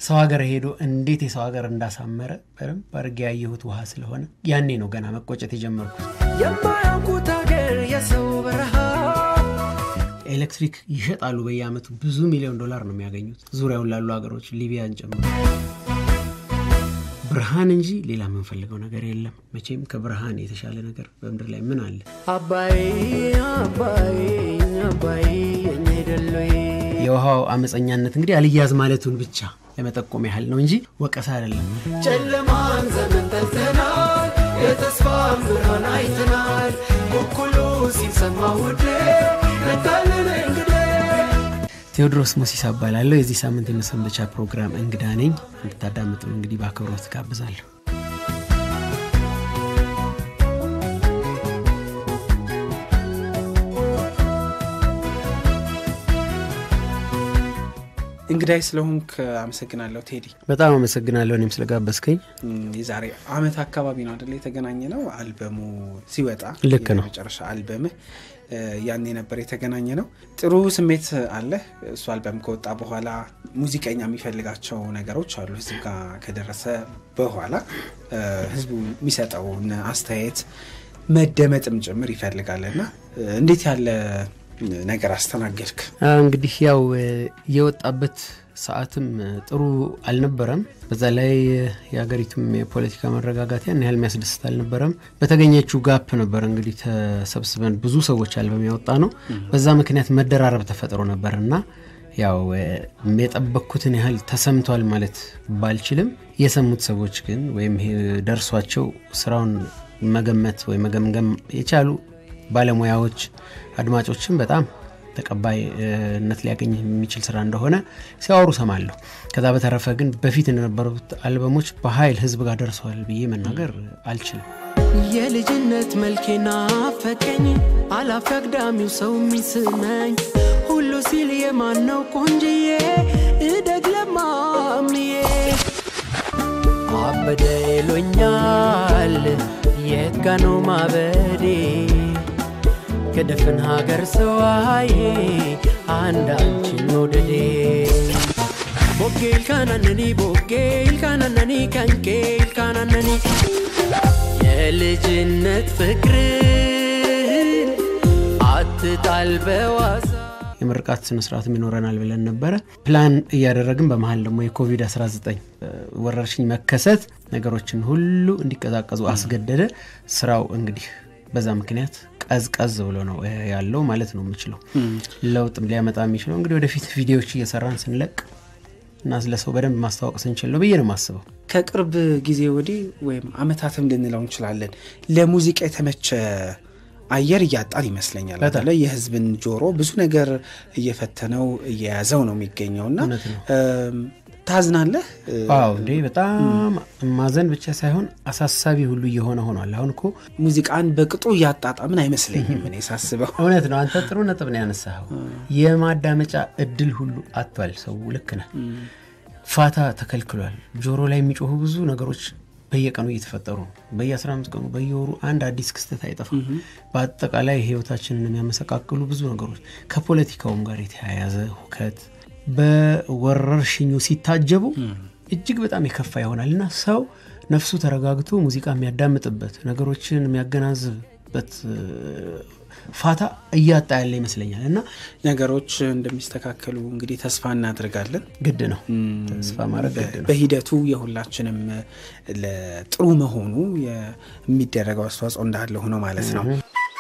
ሰው ሀገር ሄዶ እንዴት የሰው ሀገር እንዳሳመረ በደንብ አድርጌ ያየሁት ውሃ ስለሆነ ያኔ ነው ገና መቆጨት የጀመርኩት። የማያውቁት ሀገር የሰው በረሃ ኤሌክትሪክ ይሸጣሉ በየአመቱ ብዙ ሚሊዮን ዶላር ነው የሚያገኙት ዙሪያውን ላሉ ሀገሮች ሊቢያን ጨምሮ። ብርሃን እንጂ ሌላ የምንፈልገው ነገር የለም። መቼም ከብርሃን የተሻለ ነገር በምድር ላይ ምን አለ? አባይ አባይ አባይ የኔ ደሎዬ የውሃው አመፀኛነት እንግዲህ አልያዝ ማለቱን ብቻ ለመጠቆም ያህል ነው እንጂ ወቀሳ አይደለም። ጨለማን ዘመን ጠልተናል፣ የተስፋን ብርሃን አይተናል። ኩኩሉ ሲሰማ ውዴ ነታልን እንግዴ ቴዎድሮስ ሞሲሳ እባላለሁ። የዚህ ሳምንት የመሰንበቻ ፕሮግራም እንግዳ ነኝ። እንድታዳምጡ እንግዲህ በአክብሮት ጋብዛለሁ። እንግዳይ ስለሆንክ አመሰግናለሁ ቴዲ። በጣም አመሰግናለሁ እኔም ስለጋበዝከኝ። እም፣ የዛሬ አመት አካባቢ ነው አደለ የተገናኘ ነው አልበሙ ሲወጣ ልክ ነው። የመጨረሻ አልበምህ እ፣ ያኔ ነበር የተገናኘ ነው። ጥሩ ስሜት አለ። እሱ አልበም ከወጣ በኋላ ሙዚቀኛ የሚፈልጋቸው ነገሮች አሉ። ህዝብ ጋር ከደረሰ በኋላ እ፣ ህዝቡ የሚሰጠውን አስተያየት መደመጥም ጭምር ይፈልጋል እና እ፣ እንዴት ያለ ነገር አስተናገድክ? አዎ፣ እንግዲህ ያው እ፣ የወጣበት ሰዓትም እ፣ ጥሩ አልነበረም። በዛ ላይ እ፣ የሀገሪቱም የፖለቲካ መረጋጋት ያን ያህል የሚያስደስት አልነበረም። በተገኘችው ጋፕ ነበር እንግዲህ ተሰብስበን ብዙ ሰዎች አልበም ያወጣ ነው። በዛ ምክንያት መደራረብ ተፈጥሮ ነበር እና ያው እ፣ የጠበቅኩትን ያህል ተሰምቷል ማለት ባልችልም የሰሙት ሰዎች ግን ወይም ይሄ ደርሷቸው ስራውን መገመት ወይም መገምገም የቻሉ ባለሙያዎች አድማጮችን በጣም ተቀባይነት ሊያገኝ የሚችል ስራ እንደሆነ ሲያወሩ ሰማለሁ። ከዛ በተረፈ ግን በፊት እንደነበሩት አልበሞች በኃይል ህዝብ ጋር ደርሰዋል ብዬ መናገር አልችልም። የልጅነት መልኬና ፈቀኝ አላፊ አግዳሚው ሰው የሚስመኝ ሁሉ ሲል የማነው ቆንጅዬ እደግ ለማምዬ አበደ ይሎኛል የት ጋ ነው ማበዴ ከደፍን ሀገር ሰዋዬ አንድ አንቺን መውደዴ ቦጌ ልካናነኒ ቦጌ ልካናነኒ ከንቄ ልካናነኒ የልጅነት ፍቅርን አትጣል በዋዛ የምርቃት ስነስርዓትም ይኖረናል ብለን ነበረ ፕላን እያደረግን በመሀል ደግሞ የኮቪድ-19 ወረርሽኝ መከሰት ነገሮችን ሁሉ እንዲቀዛቀዙ አስገደደ። ስራው እንግዲህ በዛ ምክንያት ቀዝቀዝ ብሎ ነው ያለው ማለት ነው የምችለው። ለውጥ ሊያመጣ የሚችለው እንግዲህ ወደፊት ቪዲዮዎች እየሰራን ስንለቅ እና ስለ ሰው በደንብ ማስተዋወቅ ስንችል ነው ብዬ ነው የማስበው። ከቅርብ ጊዜ ወዲህ ወይም አመታትም ልንለው እንችላለን ለሙዚቃ የተመቸ አየር እያጣን ይመስለኛል። በጣም። በተለይ የህዝብን ጆሮ ብዙ ነገር እየፈተነው እየያዘው ነው የሚገኘው እና እውነት ነው። እም፣ ታዝናለህ? እ፣ ዋው እንዴ! በጣም ማዘን ብቻ ሳይሆን አሳሳቢ ሁሉ እየሆነ ሆኗል። አሁን እኮ ሙዚቃን በቅጡ እያጣጣምን አይመስለኝም እኔ ሳስበው። እውነት ነው። አንተ ጥሩ ነጥብ ነው ያነሳኸው። የማዳመጫ እድል ሁሉ አጥቷል ሰው። ልክ ነህ። ፋታ ተከልክሏል። ጆሮ ላይ የሚጮሁ ብዙ ነገሮች በየቀኑ እየተፈጠሩ ነው። በየ15 ቀኑ በየወሩ አንድ አዲስ ክስተት አይጠፋም። በአጠቃላይ ህይወታችንን የሚያመሰቃቅሉ ብዙ ነገሮች ከፖለቲካውም ጋር የተያያዘ ሁከት በወረርሽኙ ሲታጀቡ እጅግ በጣም የከፋ ይሆናል እና ሰው ነፍሱ ተረጋግቶ ሙዚቃ የሚያዳምጥበት ነገሮችን የሚያገናዝብበት እ፣ ፋታ እያጣ ያለ ይመስለኛል እና ነገሮች እንደሚስተካከሉ እንግዲህ ተስፋ እናደርጋለን። ግድ ነው ተስፋ ማድረግ ግድ ነው። በሂደቱ የሁላችንም ለጥሩ መሆኑ የሚደረገው አስተዋጽኦ እንዳለ ሆኖ ማለት ነው።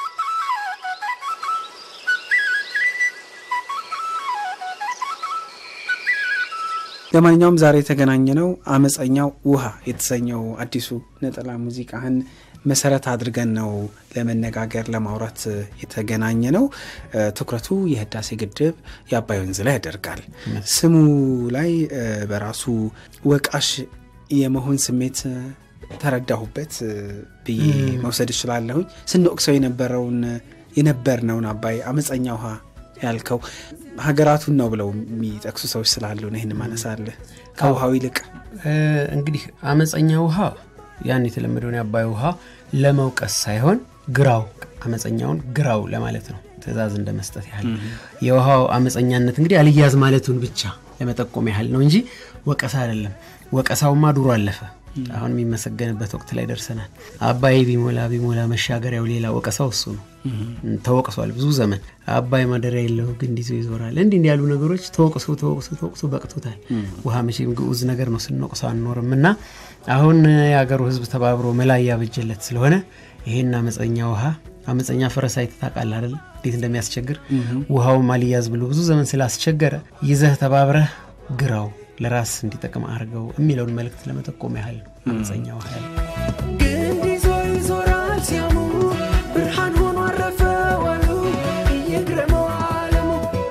ለማንኛውም ዛሬ የተገናኘ ነው አመፀኛው ውሃ የተሰኘው አዲሱ ነጠላ ሙዚቃህን መሰረት አድርገን ነው ለመነጋገር ለማውራት የተገናኘ ነው። እ፣ ትኩረቱ የህዳሴ ግድብ የአባይ ወንዝ ላይ ያደርጋል። ስሙ ላይ እ፣ በራሱ ወቃሽ የመሆን ስሜት እ፣ ተረዳሁበት እ፣ ብዬ መውሰድ እችላለሁኝ። ስንወቅሰው የነበረውን የነበርነውን አባይ አመፀኛ ውሃ ያልከው ሀገራቱን ነው ብለው የሚጠቅሱ ሰዎች ስላሉ ነው ይህን ማነሳለህ ከውሃው ይልቅ እ፣ እንግዲህ አመፀኛ ውሃ ያን የተለመደውን የአባይ ውሃ ለመውቀስ ሳይሆን ግራው አመፀኛውን ግራው ለማለት ነው። ትዕዛዝ እንደ መስጠት ያህል የውሃው አመፀኛነት እንግዲህ አልያዝ ማለቱን ብቻ ለመጠቆም ያህል ነው እንጂ ወቀሳ አይደለም። ወቀሳውማ ድሮ አለፈ። አሁን የሚመሰገንበት ወቅት ላይ ደርሰናል። አባይ ቢሞላ ቢሞላ መሻገሪያው ሌላ ወቀሳው እሱ ነው። ተወቅሷል ብዙ ዘመን። አባይ ማደሪያ የለው ግንድ ይዞ ይዞራል። እንዲህ እንዲህ ያሉ ነገሮች ተወቅሶ ተወቅሶ ተወቅሶ በቅቶታል። ውሃ መቼም ግዑዝ ነገር ነው፣ ስንወቅሰው አንኖርም እና አሁን የሀገሩ ሕዝብ ተባብሮ መላ እያበጀለት ስለሆነ ይሄን አመፀኛ ውሃ አመፀኛ ፈረስ አይተህ ታውቃለህ አይደለ? እንዴት እንደሚያስቸግር ውሃው ማልያዝ ብሎ ብዙ ዘመን ስላስቸገረ ይዘህ ተባብረህ ግራው ለራስ እንዲጠቅም አድርገው የሚለውን መልእክት ለመጠቆም ያህል ነው አመፀኛ ውሃ ያለ ግንድ ይዞ ይዞራል ሲያሙ ብርሃን ሆኖ አረፈ ዋሉ እየግረመው አለሙ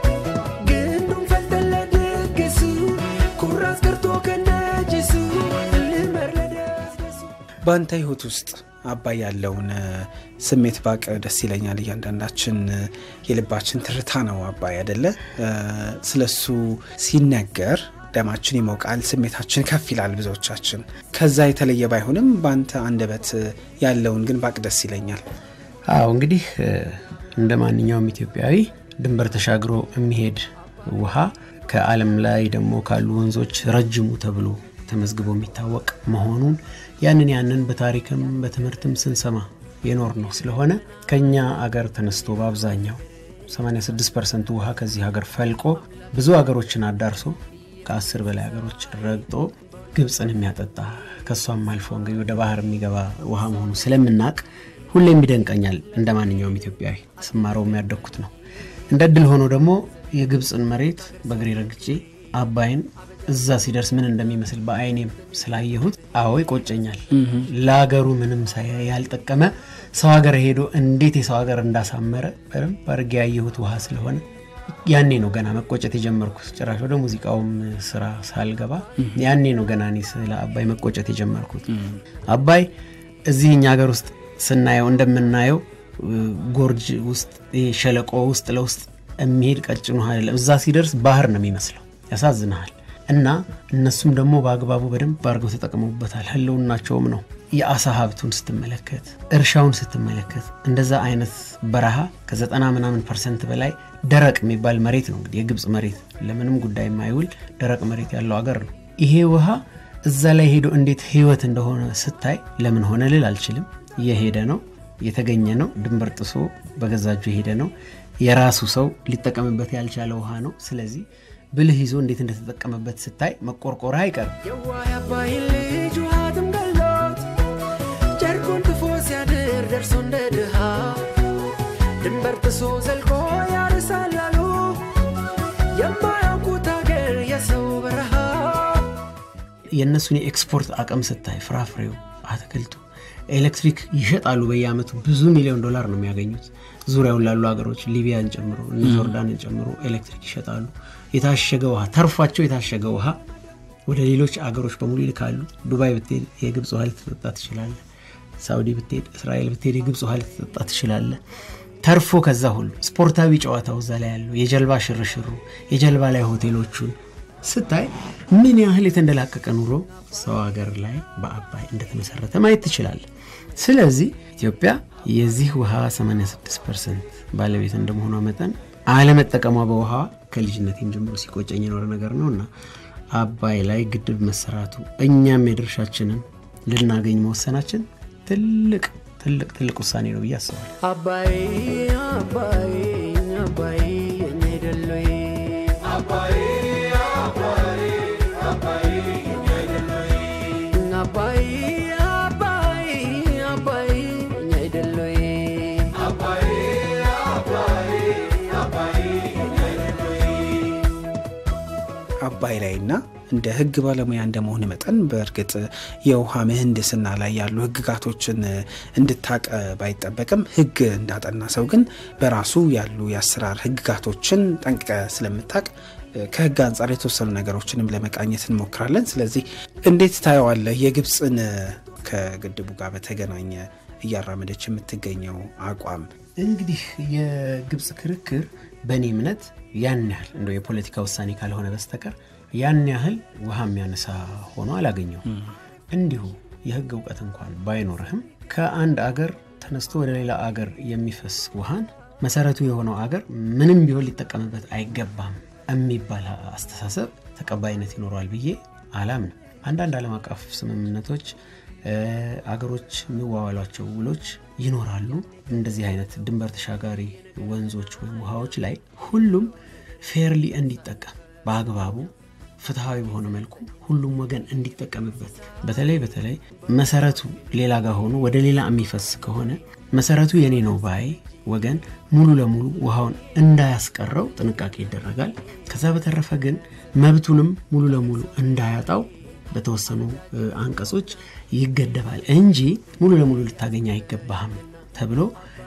ግንዱን ፈልጠን ለድግሱ ኩራዝ ቀርቶ ከነጅሱ ልመር ለደስደሱ በአንተ ህይወት ውስጥ አባይ ያለውን ስሜት ባቅ ደስ ይለኛል። እያንዳንዳችን የልባችን ትርታ ነው አባይ አደለ? ስለሱ ሲነገር ደማችን ይሞቃል፣ ስሜታችን ከፍ ይላል። ብዙዎቻችን ከዛ የተለየ ባይሆንም በአንተ አንደበት ያለውን ግን ባቅ ደስ ይለኛል። አዎ እንግዲህ እንደ ማንኛውም ኢትዮጵያዊ ድንበር ተሻግሮ የሚሄድ ውሃ ከዓለም ላይ ደግሞ ካሉ ወንዞች ረጅሙ ተብሎ ተመዝግቦ የሚታወቅ መሆኑን ያንን ያንን በታሪክም በትምህርትም ስንሰማ የኖር ነው ስለሆነ ከኛ አገር ተነስቶ በአብዛኛው 86 ፐርሰንቱ ውሃ ከዚህ ሀገር ፈልቆ ብዙ ሀገሮችን አዳርሶ ከአስር በላይ ሀገሮች ረግጦ ግብፅን የሚያጠጣ ከእሷም አልፎ እንግዲህ ወደ ባህር የሚገባ ውሃ መሆኑ ስለምናቅ ሁሌም ይደንቀኛል። እንደ ማንኛውም ኢትዮጵያዊ ስማረው የሚያደግኩት ነው። እንደ እድል ሆኖ ደግሞ የግብፅን መሬት በእግሬ ረግጬ አባይን እዛ ሲደርስ ምን እንደሚመስል በአይኔም ስላየሁት አዎ ይቆጨኛል። ለሀገሩ ምንም ያልጠቀመ ሰው ሀገር ሄዶ እንዴት የሰው ሀገር እንዳሳመረ በደንብ አድርጌ ያየሁት ውሃ ስለሆነ ያኔ ነው ገና መቆጨት የጀመርኩት። ጭራሽ ወደ ሙዚቃውም ስራ ሳልገባ ያኔ ነው ገና እኔ ስለ አባይ መቆጨት የጀመርኩት። አባይ እዚህ እኛ ሀገር ውስጥ ስናየው እንደምናየው ጎርጅ ውስጥ ሸለቆ ውስጥ ለውስጥ የሚሄድ ቀጭን ውሃ አይደለም። እዛ ሲደርስ ባህር ነው የሚመስለው። ያሳዝንሃል። እና እነሱም ደግሞ በአግባቡ በደንብ አድርገው ተጠቅመውበታል። ህልውናቸውም ነው። የአሳ ሀብቱን ስትመለከት፣ እርሻውን ስትመለከት እንደዛ አይነት በረሃ ከዘጠና ምናምን ፐርሰንት በላይ ደረቅ የሚባል መሬት ነው። እንግዲህ የግብፅ መሬት ለምንም ጉዳይ የማይውል ደረቅ መሬት ያለው አገር ነው። ይሄ ውሃ እዛ ላይ ሄዶ እንዴት ህይወት እንደሆነ ስታይ ለምን ሆነ ልል አልችልም። የሄደ ነው የተገኘ ነው። ድንበር ጥሶ በገዛጁ የሄደ ነው። የራሱ ሰው ሊጠቀምበት ያልቻለ ውሃ ነው። ስለዚህ ብልህ ይዞ እንዴት እንደተጠቀመበት ስታይ መቆርቆርህ አይቀርም። የዋህ አባይ ልጅ ውሃትም ገሎት ጨርቁን ትፎ ሲያድር ደርሶ እንደ ድሃ ድንበር ጥሶ ዘልቆ ያርሳል አሉ የማያውቁት አገር የሰው በረሃ የእነሱን የኤክስፖርት አቅም ስታይ ፍራፍሬው፣ አትክልቱ፣ ኤሌክትሪክ ይሸጣሉ። በየአመቱ ብዙ ሚሊዮን ዶላር ነው የሚያገኙት። ዙሪያውን ላሉ ሀገሮች ሊቢያን ጨምሮ እነ ጆርዳንን ጨምሮ ኤሌክትሪክ ይሸጣሉ። የታሸገ ውሃ ተርፏቸው የታሸገ ውሃ ወደ ሌሎች አገሮች በሙሉ ይልካሉ። ዱባይ ብትሄድ የግብፅ ውሃ ልትጠጣ ትችላለ። ሳውዲ ብትሄድ፣ እስራኤል ብትሄድ የግብፅ ውሃ ልትጠጣ ትችላለ። ተርፎ ከዛ ሁሉ ስፖርታዊ ጨዋታው እዛ ላይ ያለው የጀልባ ሽርሽሩ፣ የጀልባ ላይ ሆቴሎቹን ስታይ ምን ያህል የተንደላቀቀ ኑሮ ሰው ሀገር ላይ በአባይ እንደተመሰረተ ማየት ትችላለ። ስለዚህ ኢትዮጵያ የዚህ ውሃ 86 ፐርሰንት ባለቤት እንደመሆኗ መጠን አለመጠቀሟ በውሃ ከልጅነቴም ጀምሮ ሲቆጨኝ የኖረ ነገር ነው እና አባይ ላይ ግድብ መሰራቱ እኛም የድርሻችንን ልናገኝ መወሰናችን ትልቅ ትልቅ ትልቅ ውሳኔ ነው ብዬ አስባለሁ። አባይ አባይ አባይ የኔ ደሎዬ አባይ አባይ አባይ የኔ ደሎዬ አባይ ላይና እንደ ሕግ ባለሙያ እንደመሆን መጠን በእርግጥ የውሃ ምህንድስና ላይ ያሉ ሕግጋቶችን እንድታቅ ባይጠበቅም ሕግ እንዳጠና ሰው ግን በራሱ ያሉ የአሰራር ሕግጋቶችን ጠንቅቀ ስለምታቅ ከሕግ አንጻር የተወሰኑ ነገሮችንም ለመቃኘት እንሞክራለን። ስለዚህ እንዴት ታየዋለህ የግብፅን ከግድቡ ጋር በተገናኘ እያራመደች የምትገኘው አቋም? እንግዲህ የግብፅ ክርክር በእኔ እምነት ያን ያህል እንደው የፖለቲካ ውሳኔ ካልሆነ በስተቀር ያን ያህል ውሃ የሚያነሳ ሆኖ አላገኘውም። እንዲሁ የህግ እውቀት እንኳን ባይኖርህም ከአንድ አገር ተነስቶ ወደ ሌላ አገር የሚፈስ ውሃን መሰረቱ የሆነው አገር ምንም ቢሆን ሊጠቀምበት አይገባም የሚባል አስተሳሰብ ተቀባይነት ይኖረዋል ብዬ አላምንም። አንዳንድ ዓለም አቀፍ ስምምነቶች አገሮች የሚዋዋሏቸው ውሎች ይኖራሉ። እንደዚህ አይነት ድንበር ተሻጋሪ ወንዞች ወይም ውሃዎች ላይ ሁሉም ፌርሊ እንዲጠቀም በአግባቡ ፍትሐዊ በሆነ መልኩ ሁሉም ወገን እንዲጠቀምበት በተለይ በተለይ መሰረቱ ሌላ ጋር ሆኖ ወደ ሌላ የሚፈስ ከሆነ መሰረቱ የኔ ነው ባይ ወገን ሙሉ ለሙሉ ውሃውን እንዳያስቀረው ጥንቃቄ ይደረጋል። ከዛ በተረፈ ግን መብቱንም ሙሉ ለሙሉ እንዳያጣው በተወሰኑ አንቀጾች ይገደባል እንጂ ሙሉ ለሙሉ ልታገኝ አይገባህም ተብሎ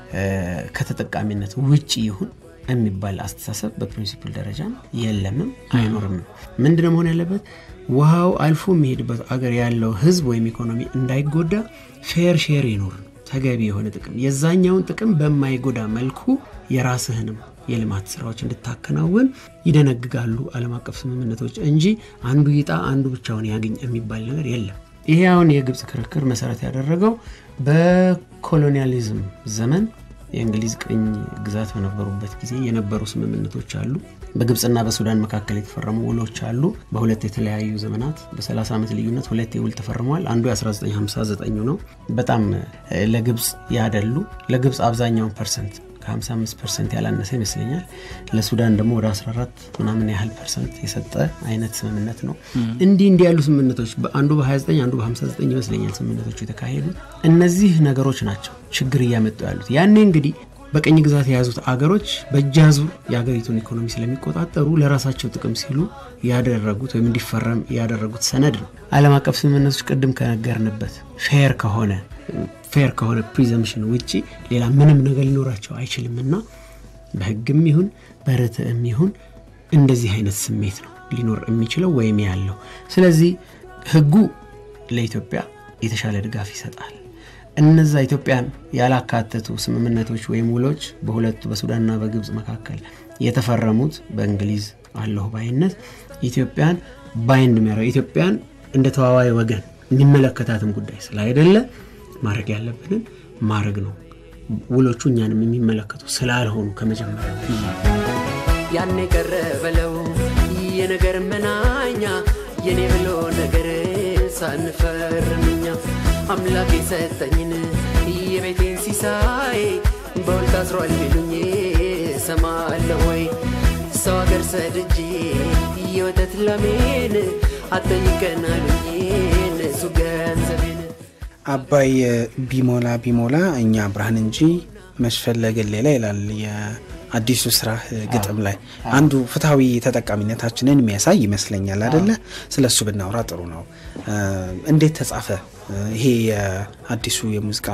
ከተጠቃሚነት ውጭ ይሁን የሚባል አስተሳሰብ በፕሪንሲፕል ደረጃ የለምም አይኖርም። ምንድነው መሆን ያለበት? ውሃው አልፎ የሚሄድበት አገር ያለው ህዝብ ወይም ኢኮኖሚ እንዳይጎዳ ፌር ሼር ይኖር ተገቢ የሆነ ጥቅም የዛኛውን ጥቅም በማይጎዳ መልኩ የራስህንም የልማት ስራዎች እንድታከናውን ይደነግጋሉ ዓለም አቀፍ ስምምነቶች እንጂ አንዱ ይጣ አንዱ ብቻውን ያግኝ የሚባል ነገር የለም። ይሄ አሁን የግብፅ ክርክር መሰረት ያደረገው በኮሎኒያሊዝም ዘመን የእንግሊዝ ቅኝ ግዛት በነበሩበት ጊዜ የነበሩ ስምምነቶች አሉ። በግብፅና በሱዳን መካከል የተፈረሙ ውሎች አሉ። በሁለት የተለያዩ ዘመናት በ30 ዓመት ልዩነት ሁለት የውል ተፈርመዋል። አንዱ የ1959 ነው። በጣም ለግብፅ ያደሉ ለግብፅ አብዛኛውን ፐርሰንት ከ55 ፐርሰንት ያላነሰ ይመስለኛል። ለሱዳን ደግሞ ወደ 14 ምናምን ያህል ፐርሰንት የሰጠ አይነት ስምምነት ነው። እንዲህ እንዲህ ያሉ ስምምነቶች አንዱ በ29 አንዱ በ59 ይመስለኛል ስምምነቶቹ የተካሄዱት። እነዚህ ነገሮች ናቸው ችግር እያመጡ ያሉት። ያኔ እንግዲህ በቅኝ ግዛት የያዙት አገሮች በእጃዙር የሀገሪቱን ኢኮኖሚ ስለሚቆጣጠሩ ለራሳቸው ጥቅም ሲሉ ያደረጉት ወይም እንዲፈረም ያደረጉት ሰነድ ነው። ዓለም አቀፍ ስምምነቶች ቅድም ከነገርንበት ፌር ከሆነ ፌር ከሆነ ፕሪዘምሽን ውጭ ሌላ ምንም ነገር ሊኖራቸው አይችልምና በሕግም ይሁን በርትዕም ይሁን እንደዚህ አይነት ስሜት ነው ሊኖር የሚችለው ወይም ያለው። ስለዚህ ሕጉ ለኢትዮጵያ የተሻለ ድጋፍ ይሰጣል። እነዛ ኢትዮጵያን ያላካተቱ ስምምነቶች ወይም ውሎች በሁለቱ በሱዳንና በግብፅ መካከል የተፈረሙት በእንግሊዝ አለሁ ባይነት ኢትዮጵያን ባይንድ የሚያደርግ ኢትዮጵያን እንደ ተዋዋይ ወገን የሚመለከታትም ጉዳይ ስላይደለ ማድረግ ያለብንን ማድረግ ነው። ውሎቹ እኛንም የሚመለከቱ ስላልሆኑ ከመጀመሪያ ያኔ ቀረ በለው የነገር መናኛ የኔ ብሎ ነገር ሳንፈርምኛ አምላክ የሰጠኝን የቤቴን ሲሳይ በውል ታስሯል ቢሉኝ ሰማለሁ ወይ ሰው አገር ሰድጄ የወተት ላሜን አጠይቀን አሉኝ እነሱ ገንዘቤን አባይ ቢሞላ ቢሞላ እኛ ብርሃን እንጂ መስፈለግን ሌላ ይላል የአዲሱ ስራ ግጥም ላይ አንዱ ፍትሐዊ ተጠቃሚነታችንን የሚያሳይ ይመስለኛል አደለ ስለ እሱ ብናወራ ጥሩ ነው እንዴት ተጻፈ ይሄ የአዲሱ የሙዚቃ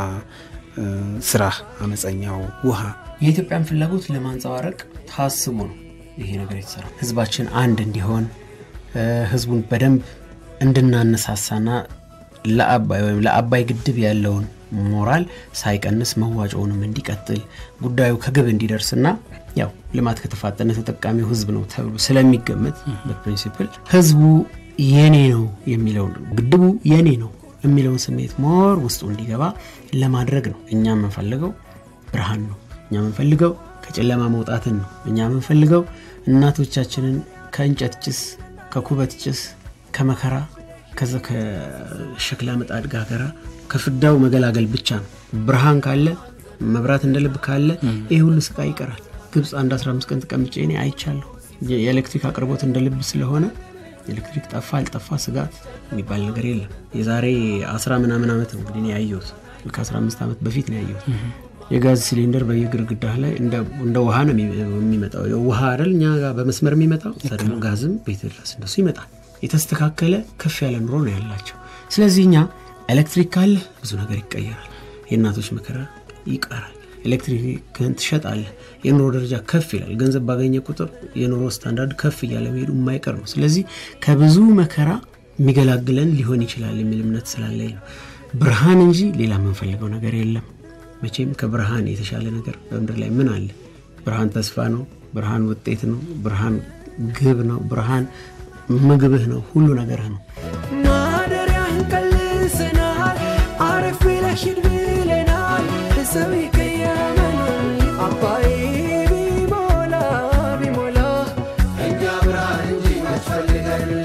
ስራ አመፀኛው ውሃ የኢትዮጵያን ፍላጎት ለማንጸባረቅ ታስቦ ነው ይሄ ነገር የተሰራ ህዝባችን አንድ እንዲሆን ህዝቡን በደንብ እንድናነሳሳና ለአባይ ወይም ለአባይ ግድብ ያለውን ሞራል ሳይቀንስ መዋጮውንም እንዲቀጥል ጉዳዩ ከግብ እንዲደርስና ያው ልማት ከተፋጠነ ተጠቃሚው ህዝብ ነው ተብሎ ስለሚገመት በፕሪንሲፕል ህዝቡ የኔ ነው የሚለውን ግድቡ የኔ ነው የሚለውን ስሜት ሞር ውስጡ እንዲገባ ለማድረግ ነው። እኛ የምንፈልገው ብርሃን ነው። እኛ የምንፈልገው ከጨለማ መውጣትን ነው። እኛ የምንፈልገው እናቶቻችንን ከእንጨት ጭስ፣ ከኩበት ጭስ፣ ከመከራ ከዛ ከሸክላ ምጣድ ጋገራ ከፍዳው መገላገል ብቻ ነው። ብርሃን ካለ መብራት እንደ ልብ ካለ ይህ ሁሉ ስቃይ ይቀራል። ግብፅ አንድ 15 ቀን ተቀምጬ እኔ አይቻለሁ። የኤሌክትሪክ አቅርቦት እንደ ልብ ስለሆነ ኤሌክትሪክ ጠፋ አልጠፋ ስጋት የሚባል ነገር የለም። የዛሬ አስራ ምናምን ዓመት ነው እንግዲህ ያየሁት ከ15 ዓመት በፊት ነው ያየሁት። የጋዝ ሲሊንደር በየግርግዳ ላይ እንደ ውሃ ነው የሚመጣው። ውሃ አይደል እኛ ጋር በመስመር የሚመጣው ደግሞ ጋዝም ቤት ድረስ እንደሱ ይመጣል። የተስተካከለ ከፍ ያለ ኑሮ ነው ያላቸው። ስለዚህ እኛ ኤሌክትሪክ ካለ ብዙ ነገር ይቀየራል። የእናቶች መከራ ይቀራል። ኤሌክትሪክህን ትሸጣለህ፣ የኑሮ ደረጃ ከፍ ይላል። ገንዘብ ባገኘ ቁጥር የኑሮ ስታንዳርድ ከፍ እያለ መሄዱ የማይቀር ነው። ስለዚህ ከብዙ መከራ የሚገላግለን ሊሆን ይችላል የሚል እምነት ስላለኝ ነው። ብርሃን እንጂ ሌላ የምንፈልገው ነገር የለም። መቼም ከብርሃን የተሻለ ነገር በምድር ላይ ምን አለ? ብርሃን ተስፋ ነው። ብርሃን ውጤት ነው። ብርሃን ግብ ነው። ብርሃን ምግብህ ነው። ሁሉ ነገርህ ነው። ማደሪያህን ቀልሰናል፣ አረፍ ብለህ ሂድ ብለናል። ሰው ይቀየመናል። አባይ ቢሞላ ቢሞላ እኛ ብርሃን እንጂ መች ፈልገን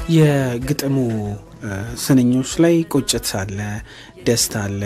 የግጥሙ ስንኞች ላይ ቁጭት አለ፣ ደስታ አለ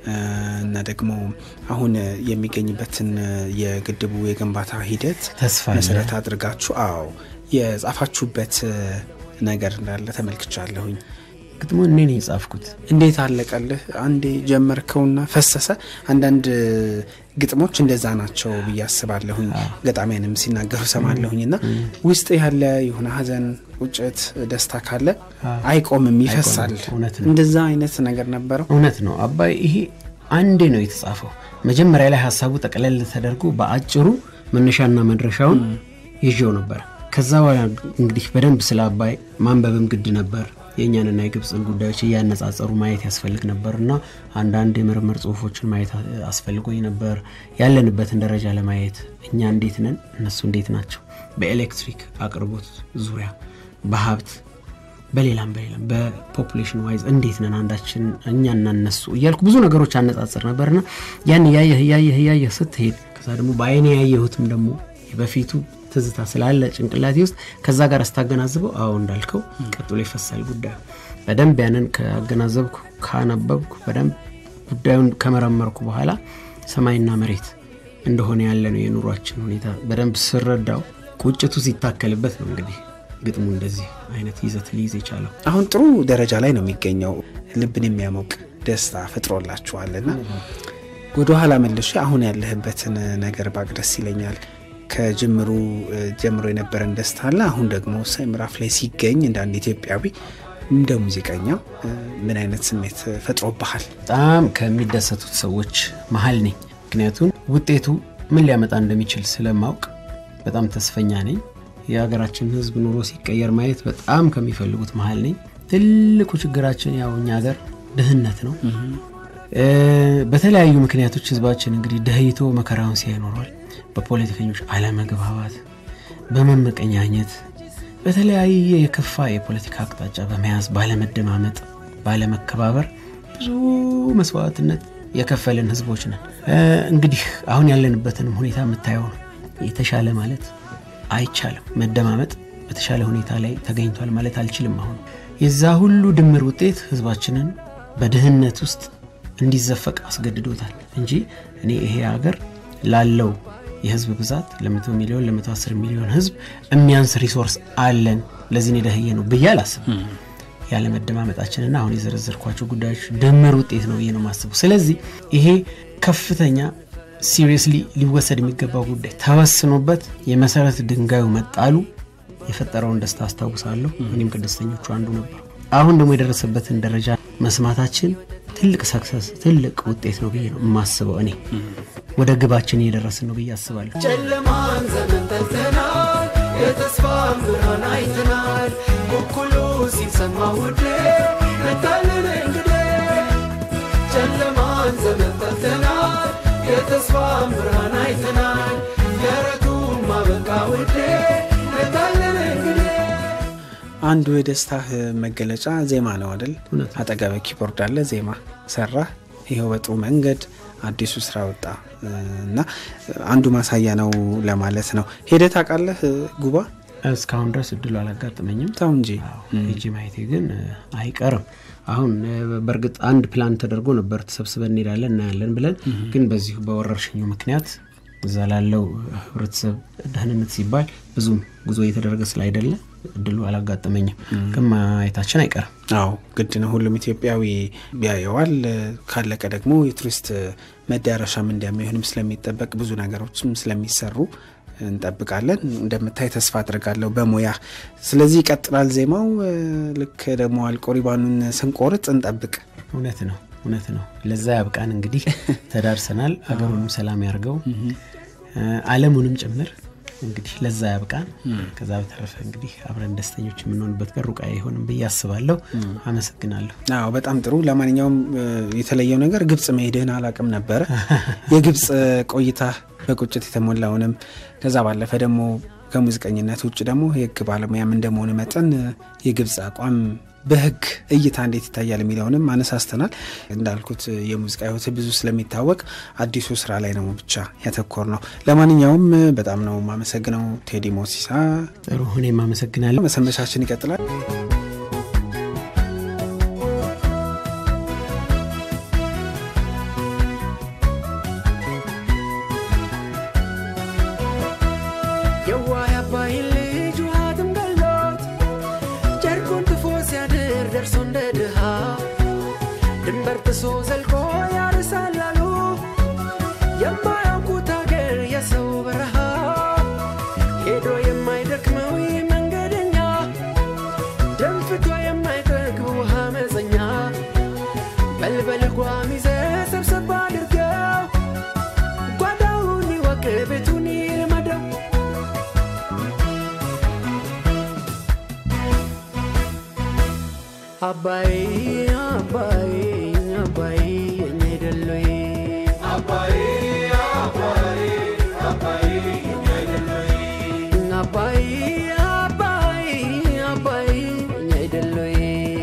እና ደግሞ አሁን የሚገኝበትን የግድቡ የግንባታ ሂደት ተስፋ አለ። መሰረት አድርጋችሁ አዎ የጻፋችሁበት ነገር እንዳለ ተመልክቻለሁኝ። ግጥሙ እኔ ነው የጻፍኩት። እንዴት አለቀልህ? አንዴ ጀመርከውና ፈሰሰ። አንዳንድ ግጥሞች እንደዛ ናቸው ብዬ አስባለሁኝ። ገጣሚያንም ሲናገሩ ሰማለሁኝ። እና ውስጥ ያለ የሆነ ሐዘን፣ ቁጭት፣ ደስታ ካለ አይቆምም፣ ይፈሳል። እውነት ነው። እንደዛ አይነት ነገር ነበረው። እውነት ነው አባይ። ይሄ አንዴ ነው የተጻፈው። መጀመሪያ ላይ ሀሳቡ ጠቅለል ተደርጎ በአጭሩ መነሻና መድረሻውን ይዤው ነበር። ከዛ በኋላ እንግዲህ በደንብ ስለ አባይ ማንበብም ግድ ነበር። የእኛንና የግብፅን ጉዳዮች እያነጻጸሩ ማየት ያስፈልግ ነበር እና አንዳንድ የምርምር ጽሁፎችን ማየት አስፈልጎኝ ነበር። ያለንበትን ደረጃ ለማየት እኛ እንዴት ነን፣ እነሱ እንዴት ናቸው፣ በኤሌክትሪክ አቅርቦት ዙሪያ፣ በሀብት በሌላም በሌላም በፖፑሌሽን ዋይዝ እንዴት ነን አንዳችን እኛና እነሱ እያልኩ ብዙ ነገሮች አነጻጽር ነበርና ያን እያየህ እያየህ እያየህ ስትሄድ ከዛ ደግሞ በአይኔ ያየሁትም ደግሞ በፊቱ ትዝታ ስላለ ጭንቅላቴ ውስጥ ከዛ ጋር ስታገናዝበው አዎ እንዳልከው ቀጥሎ ይፈሳል ጉዳዩ። በደንብ ያንን ካገናዘብኩ ካነበብኩ በደንብ ጉዳዩን ከመረመርኩ በኋላ ሰማይና መሬት እንደሆነ ያለ ነው የኑሯችን ሁኔታ በደንብ ስረዳው ቁጭቱ ሲታከልበት ነው እንግዲህ ግጥሙ እንደዚህ አይነት ይዘት ሊይዝ የቻለው። አሁን ጥሩ ደረጃ ላይ ነው የሚገኘው። ልብን የሚያሞቅ ደስታ ፈጥሮላችኋልና ወደ ኋላ መልሼ አሁን ያለህበትን ነገር ባቅ ደስ ይለኛል። ከጅምሩ ጀምሮ የነበረን ደስታ አለ። አሁን ደግሞ ወሳኝ ምዕራፍ ላይ ሲገኝ እንደ አንድ ኢትዮጵያዊ እንደ ሙዚቀኛ ምን አይነት ስሜት ፈጥሮብሃል? በጣም ከሚደሰቱት ሰዎች መሀል ነኝ። ምክንያቱም ውጤቱ ምን ሊያመጣ እንደሚችል ስለማውቅ በጣም ተስፈኛ ነኝ። የሀገራችን ሕዝብ ኑሮ ሲቀየር ማየት በጣም ከሚፈልጉት መሀል ነኝ። ትልቁ ችግራችን ያው እኛ ሀገር ድህነት ነው። በተለያዩ ምክንያቶች ሕዝባችን እንግዲህ ደህይቶ መከራውን ሲያይ ኖሯል። በፖለቲከኞች አለመግባባት፣ በመመቀኛኘት፣ በተለያየ የከፋ የፖለቲካ አቅጣጫ በመያዝ ባለመደማመጥ፣ ባለመከባበር ብዙ መስዋዕትነት የከፈልን ህዝቦች ነን። እንግዲህ አሁን ያለንበትንም ሁኔታ የምታየው ነው። የተሻለ ማለት አይቻልም። መደማመጥ በተሻለ ሁኔታ ላይ ተገኝቷል ማለት አልችልም። አሁን የዛ ሁሉ ድምር ውጤት ህዝባችንን በድህነት ውስጥ እንዲዘፈቅ አስገድዶታል እንጂ እኔ ይሄ ሀገር ላለው የህዝብ ብዛት ለመቶ ሚሊዮን ለመቶ አስር ሚሊዮን ህዝብ የሚያንስ ሪሶርስ አለን ለዚህ የደህየ ነው ብዬ አላስብም። ያለመደማመጣችንና አሁን የዘረዘርኳቸው ጉዳዮች ድምር ውጤት ነው ብዬ ነው የማስበው። ስለዚህ ይሄ ከፍተኛ ሲሪየስሊ ሊወሰድ የሚገባው ጉዳይ ተወስኖበት የመሰረት ድንጋዩ መጣሉ የፈጠረውን ደስታ አስታውሳለሁ። እኔም ከደስተኞቹ አንዱ ነበሩ። አሁን ደግሞ የደረሰበትን ደረጃ መስማታችን ትልቅ ሰክሰስ ትልቅ ውጤት ነው ብዬ ነው የማስበው። እኔ ወደ ግባችን እየደረስን ነው ብዬ አስባለሁ። ጨለማን ዘመን ጠልተናል፣ የተስፋን ብርሃን አይተናል። ኩኩሉ ሲሰማ ውዴ መታለን እንግዲህ ጨለማን ዘመን ጠልተናል፣ የተስፋን ብርሃን አይተናል። የረቱን ማበቃ ውዴ መታለን እንግዲህ አንዱ የደስታህ መገለጫ ዜማ ነው አይደል? እውነት ነው። አጠገበ ኪቦርድ አለ፣ ዜማ ሰራ። ይኸው በጥሩ መንገድ አዲሱ ስራ ወጣ እና አንዱ ማሳያ ነው ለማለት ነው። ሄደህ ታውቃለህ ጉባ? እስካሁን ድረስ እድሉ አላጋጠመኝም። ተው እንጂ ሄጄ ማየቴ ግን አይቀርም። አሁን በእርግጥ አንድ ፕላን ተደርጎ ነበር፣ ተሰብስበን እንሄዳለን እናያለን ብለን፣ ግን በዚሁ በወረርሽኙ ምክንያት እዛ ላለው ህብረተሰብ ደህንነት ሲባል ብዙም ጉዞ እየተደረገ ስላይደለ እድሉ አላጋጠመኝም። ግን ማየታችን አይቀርም። አዎ ግድ ነው። ሁሉም ኢትዮጵያዊ ያየዋል። ካለቀ ደግሞ የቱሪስት መዳረሻም እንደሚሆንም ስለሚጠበቅ ብዙ ነገሮችም ስለሚሰሩ እንጠብቃለን። እንደምታይ ተስፋ አድርጋለሁ በሙያ ስለዚህ ይቀጥላል ዜማው። ልክ ደግሞ አልቆ ሪባኑን ስንቆርጥ እንጠብቅ። እውነት ነው እውነት ነው። ለዛ ያብቃን። እንግዲህ ተዳርሰናል። አገሩንም ሰላም ያርገው፣ ዓለሙንም ጭምር እንግዲህ ለዛ ያብቃን። ከዛ በተረፈ እንግዲህ አብረን ደስተኞች የምንሆንበት ቀን ሩቅ አይሆንም ብዬ አስባለሁ። አመሰግናለሁ። አዎ በጣም ጥሩ። ለማንኛውም የተለየው ነገር ግብጽ መሄድህን አላቅም ነበረ። የግብጽ ቆይታ በቁጭት የተሞላውንም ከዛ ባለፈ ደግሞ ከሙዚቀኝነት ውጭ ደግሞ የህግ ባለሙያም እንደመሆን መጠን የግብጽ አቋም በህግ እይታ እንዴት ይታያል የሚለውንም አነሳስተናል። እንዳልኩት የሙዚቃ ህይወት ብዙ ስለሚታወቅ አዲሱ ስራ ላይ ነው ብቻ ያተኮር ነው። ለማንኛውም በጣም ነው የማመሰግነው ቴዲ ሞሲሳ። ጥሩ እኔም አመሰግናለሁ። መሰንበቻችን ይቀጥላል። አጥፍቶ የማይጠግብ ውሃ መፀኛ በልበል ጓም ይዘህ ሰብሰብ አድርገው ጓዳውን ይወቅ ቤቱን ይልመደው አባይ አባይ አባይ እኛ አይደለይ አባይ አባይ አባይ እኛ አይደለይ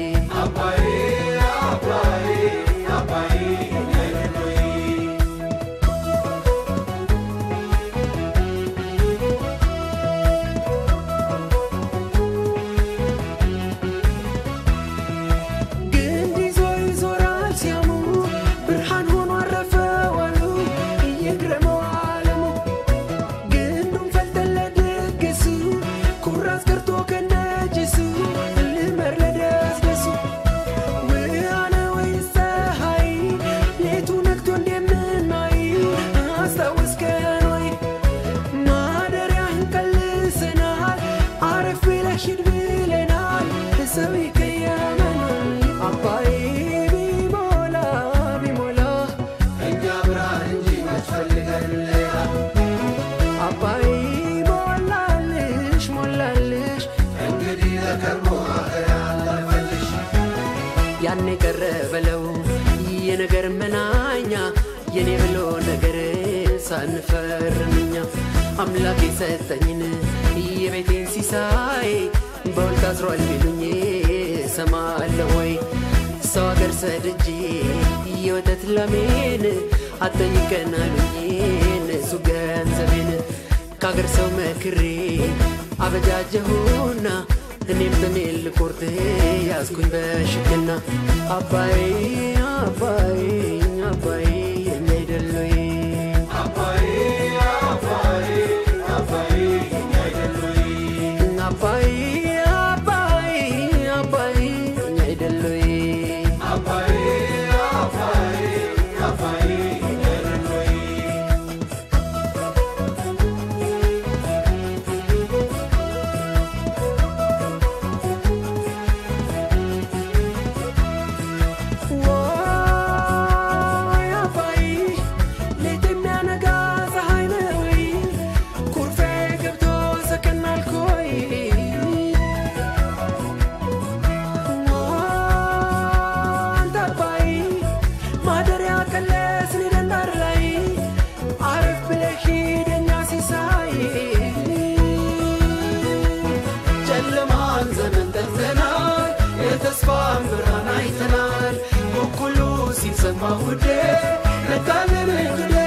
ግንድ ይዞ ይዞራል ሲያሙ ብርሃን ሆኖ አረፈ ዋሉ እየግረመው ዓለሙ ግንዱን ፈልጠን ለድግሱ ኩራዝ ቀርቶ ከነጅሱ ልመር ለደስደሱ ውሃነ ወይስ ፀሐይ ሌቱ ነግቶ እንደምናይ አስታወስከን ወይ ማደሪያህን ቀልሰናል አረፍ ብለህ ሂድ ብለናል ሰው ይቀየመናል አባይ ቢሞላ ቢሞላ እኛ ብርሃን እንጂ መስፈልገን ሌላ አባይ ሞላልሽ ሞላልሽ እንግዲህ ለከርሞ ያለፈልሽ ያን የቀረ በለው የነገር መናኛ የኔ ብሎ ነገር ሳንፈርምኛ አምላክ የሰጠኝን የቤቴን ሲሳይ በውል ታስሯል ቢሉኝ ሰማለሁ ወይ ሰው አገር ሰድጄ የወተት ላሜን አጠይቀን አሉኝ እሱ ገንዘቤን ከአገር ሰው መክሬ አበጃጀሁና እኔም በሜል ልቆርጥ ያዝኩኝ በሽክና አባይ አባይ አባይ እኛ አይደለይ አባይ አባይ አባይ እኛ አይደለይ ወይ አባይ ሌት የሚያነጋ ፀሐይ ነው ወይ ኩርፌ ገብቶ ሰከን አልኮይ አንተ አባይ ማደሪያ ቀለስን ደንዳር ላይ አረፍ ብለህ ሂድ የኛ ሲሳይ ጨለማን ዘመን ጠልተናል የተስፋን ብርሃን አይተናል እኩሉ ሲሰማ ውዴ ነቃልን እንግዲህ